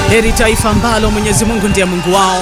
Heri taifa ambalo Mwenyezi Mungu ndiye Mungu wao.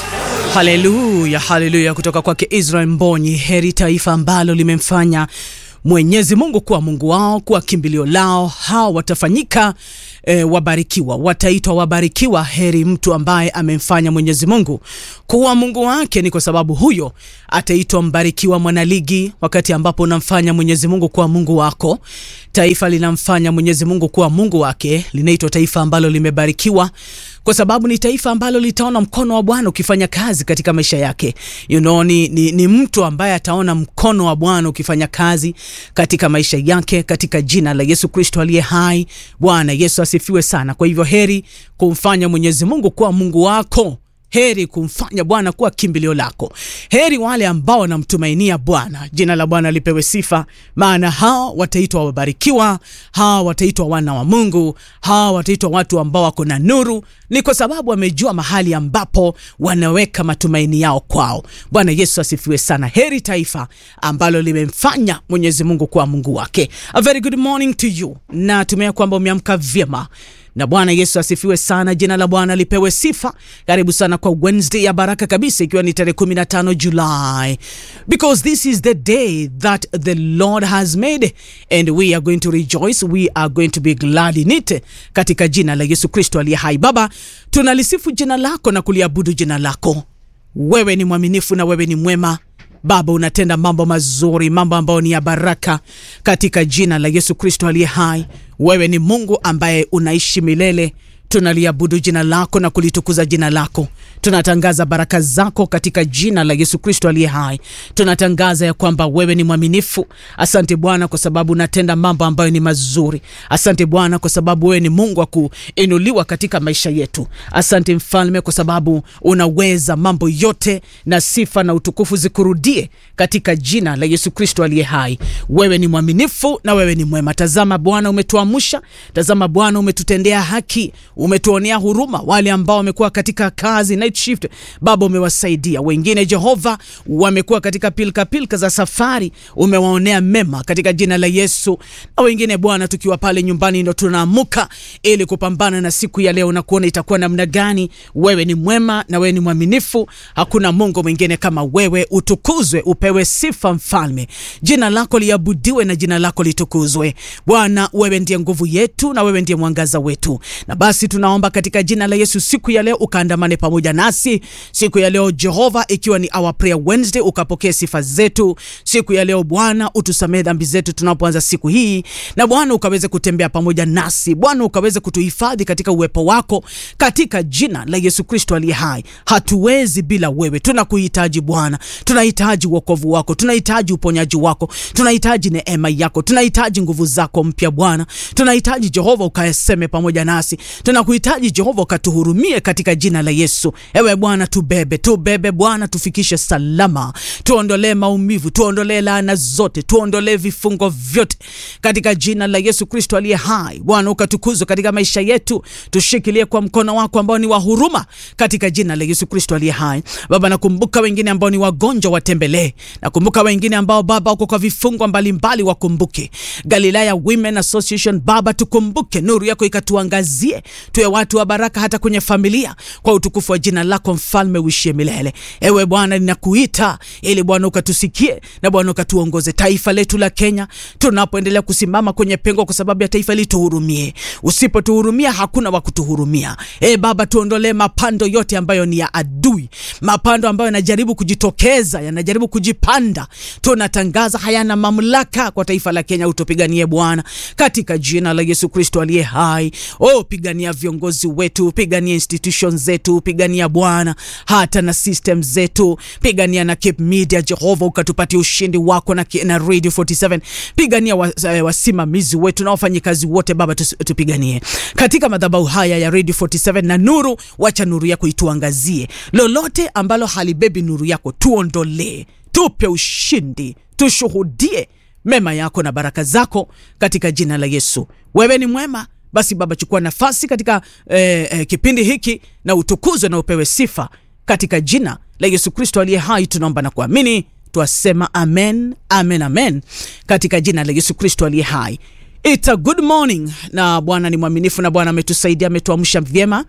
Haleluya, haleluya, kutoka kwake Israel Mbonyi. Heri taifa ambalo limemfanya Mwenyezi Mungu kuwa Mungu wao, kuwa kimbilio lao. Hao watafanyika e, wabarikiwa, wataitwa wabarikiwa. Heri mtu ambaye amemfanya Mwenyezi Mungu kuwa Mungu wake, ni kwa sababu huyo ataitwa mbarikiwa. Mwanaligi, wakati ambapo unamfanya Mwenyezi Mungu kuwa Mungu wako, taifa linamfanya Mwenyezi Mungu kuwa Mungu wake, linaitwa taifa ambalo limebarikiwa kwa sababu ni taifa ambalo litaona mkono wa Bwana ukifanya kazi katika maisha yake. You know, ni, ni, ni mtu ambaye ataona mkono wa Bwana ukifanya kazi katika maisha yake katika jina la Yesu Kristo aliye hai. Bwana Yesu asifiwe sana. Kwa hivyo heri kumfanya Mwenyezi Mungu kuwa Mungu wako. Heri kumfanya Bwana kuwa kimbilio lako. Heri wale ambao wanamtumainia Bwana. Jina la Bwana lipewe sifa, maana hao wataitwa wabarikiwa, hao wataitwa wana wa Mungu, hao wataitwa watu ambao wako na nuru. Ni kwa sababu wamejua mahali ambapo wanaweka matumaini yao kwao. Bwana Yesu asifiwe sana. Heri taifa ambalo limemfanya Mwenyezi Mungu kuwa Mungu wake. A very good morning to you, na tumea kwamba umeamka vyema na Bwana Yesu asifiwe sana. Jina la Bwana lipewe sifa. Karibu sana kwa Wednesday ya baraka kabisa, ikiwa ni tarehe 15 Julai, because this is the day that the Lord has made and we are going to rejoice, we are going to be glad in it, katika jina la Yesu Kristo aliye hai. Baba, tunalisifu jina lako na kuliabudu jina lako. Wewe ni mwaminifu na wewe ni mwema Baba, unatenda mambo mazuri, mambo ambayo ni ya baraka katika jina la Yesu Kristo aliye hai. Wewe ni Mungu ambaye unaishi milele. Tunaliabudu jina lako na kulitukuza jina lako. Tunatangaza baraka zako katika jina la Yesu Kristo aliye hai. Tunatangaza ya kwamba wewe ni mwaminifu. Asante Bwana kwa sababu unatenda mambo ambayo ni mazuri. Asante Bwana kwa sababu wewe ni Mungu wa kuinuliwa katika maisha yetu. Asante Mfalme kwa sababu unaweza mambo yote, na sifa na utukufu zikurudie katika jina la Yesu Kristo aliye hai. Wewe ni mwaminifu na wewe ni mwema. Tazama Bwana, umetuamsha. Tazama Bwana, umetutendea haki umetuonea huruma wale ambao wamekuwa katika kazi night shift. Baba, umewasaidia wengine. Jehova, wamekuwa katika pilka pilka za safari, umewaonea mema katika jina la Yesu. Na wengine Bwana, tukiwa pale nyumbani ndo tunaamuka ili kupambana na siku ya leo na kuona itakuwa namna gani. Wewe ni mwema na wewe ni mwaminifu, hakuna Mungu mwingine kama wewe. Utukuzwe, upewe sifa Mfalme, jina lako liabudiwe na jina lako litukuzwe Bwana. Wewe ndiye nguvu yetu na wewe ndiye mwangaza wetu, na basi tunaomba katika jina la Yesu siku ya leo ukaandamane pamoja nasi siku ya leo Jehova, ikiwa ni our prayer Wednesday, ukapokea sifa zetu siku ya leo Bwana. Utusamehe dhambi zetu tunapoanza siku hii, na Bwana ukaweze kutembea pamoja nasi Bwana, ukaweze kutuhifadhi katika uwepo wako katika jina la Yesu Kristo aliye hai. Hatuwezi bila wewe, tunakuhitaji Bwana, tunahitaji wokovu wako, tunahitaji uponyaji wako, tunahitaji neema yako, tunahitaji nguvu zako mpya Bwana, tunahitaji Jehova ukaseme pamoja nasi tunakuhitaji Jehova, ukatuhurumie katika jina la Yesu. Ewe Bwana, tubebe tubebe Bwana, tufikishe salama, tuondolee maumivu, tuondolee laana zote, tuondolee vifungo vyote katika jina la Yesu Kristo aliye hai. Bwana, ukatukuzwe katika maisha yetu, tushikilie kwa mkono wako ambao ni wa huruma katika jina la Yesu Kristo aliye hai. Baba, nakumbuka wengine ambao ni wagonjwa, watembelee. Nakumbuka wengine ambao Baba wako kwa vifungo mbalimbali, wakumbuke. Galilaya Women Association, Baba tukumbuke, nuru yako ikatuangazie tuwe watu wa baraka hata kwenye familia, kwa utukufu wa jina lako Mfalme uishie milele. Ewe Bwana, ninakuita ili Bwana ukatusikie na Bwana ukatuongoze taifa letu la Kenya, tunapoendelea kusimama kwenye pengo kwa sababu ya taifa hili, tuhurumie. Usipotuhurumia hakuna wa kutuhurumia. E Baba, tuondolee mapando yote ambayo ni ya adui, mapando ambayo yanajaribu kujitokeza, yanajaribu kujipanda, tunatangaza hayana mamlaka kwa taifa la Kenya. Utupiganie Bwana, katika jina la Yesu Kristo aliye hai. Oh, pigania viongozi wetu, pigania institutions zetu, pigania Bwana hata na system zetu, pigania na Cape Media. Jehova ukatupatia ushindi wako na, na Radio 47, pigania wasimamizi wa wetu na wafanyikazi wote Baba, tupiganie katika madhabahu haya ya Radio 47 na nuru, wacha nuru yako ituangazie. Lolote ambalo halibebi nuru yako tuondolee, tupe ushindi, tushuhudie mema yako na baraka zako katika jina la Yesu. Wewe ni mwema. Basi Baba, chukua nafasi katika eh, eh, kipindi hiki na utukuzwe na upewe sifa katika jina la Yesu Kristo aliye hai, tunaomba na kuamini, twasema amen, amen, amen, katika jina la Yesu Kristo aliye hai. It's a good morning, na Bwana ni mwaminifu na Bwana ametusaidia, ametuamsha vyema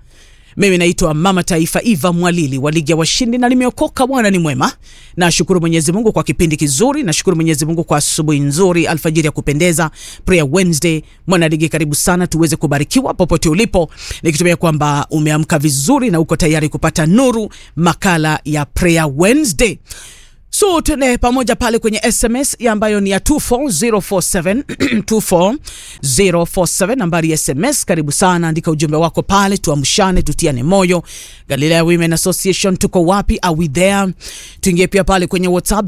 Mimi naitwa Mama Taifa Eva Mwalili wa Ligi ya Washindi na nimeokoka. Bwana ni mwema. Nashukuru Mwenyezi Mungu kwa kipindi kizuri, nashukuru Mwenyezi Mungu kwa asubuhi nzuri, alfajiri ya kupendeza, prayer Wednesday. Mwana ligi, karibu sana tuweze kubarikiwa popote ulipo, nikitumia kwamba umeamka vizuri na uko tayari kupata nuru, makala ya prayer Wednesday. So tuende pamoja pale kwenye SMS ya ambayo ni ya 24047 24047 nambari ya SMS. Karibu sana, andika ujumbe wako pale, tuamshane, tutiane moyo. Galilea Women Association, tuko wapi? Are we there? Tuingie pia pale kwenye WhatsApp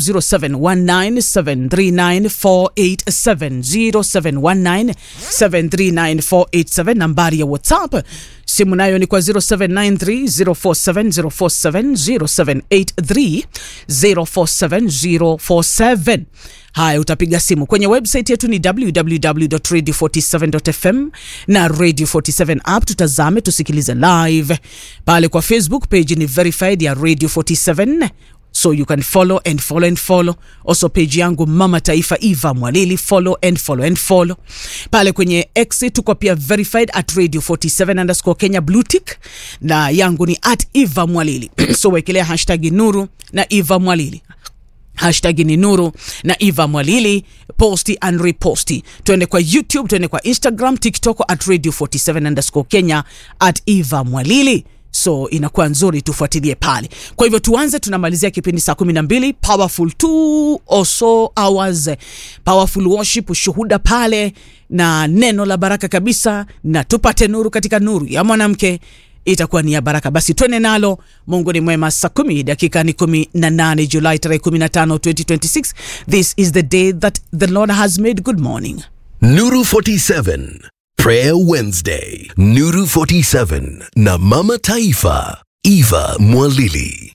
0719739487 0719739487 nambari ya WhatsApp. Simu nayo ni kwa 0793047047 0783047047. Haya, utapiga simu kwenye website yetu ni www.radio47.fm na Radio 47 app. Tutazame, tusikilize live pale kwa Facebook page ni verified ya Radio 47 so you can follow and follow and follow also page yangu Mama Taifa Eva Mwalili, follow and follow and follow pale kwenye X tuko pia verified at radio 47 underscore Kenya blue tick, na yangu ni at Eva Mwalili so wekelea hashtag nuru na Eva Mwalili hashtag ni nuru na Eva Mwalili, posti and reposti. Tuende kwa YouTube, tuende kwa Instagram, TikTok at radio 47 underscore Kenya at Eva Mwalili so inakuwa nzuri, tufuatilie pale. Kwa hivyo tuanze, tunamalizia kipindi saa kumi na mbili powerful two or so hours, powerful worship, ushuhuda pale na neno la baraka kabisa, na tupate nuru katika nuru ya mwanamke itakuwa ni ya baraka. Basi twende nalo. Mungu ni mwema. Saa kumi dakika ni kumi na nane Julai tarehe 15 2026. This is the day that the Lord has made. Good morning. Nuru 47 Prayer Wednesday. Nuru 47 na Mama Taifa Eva Mwalili.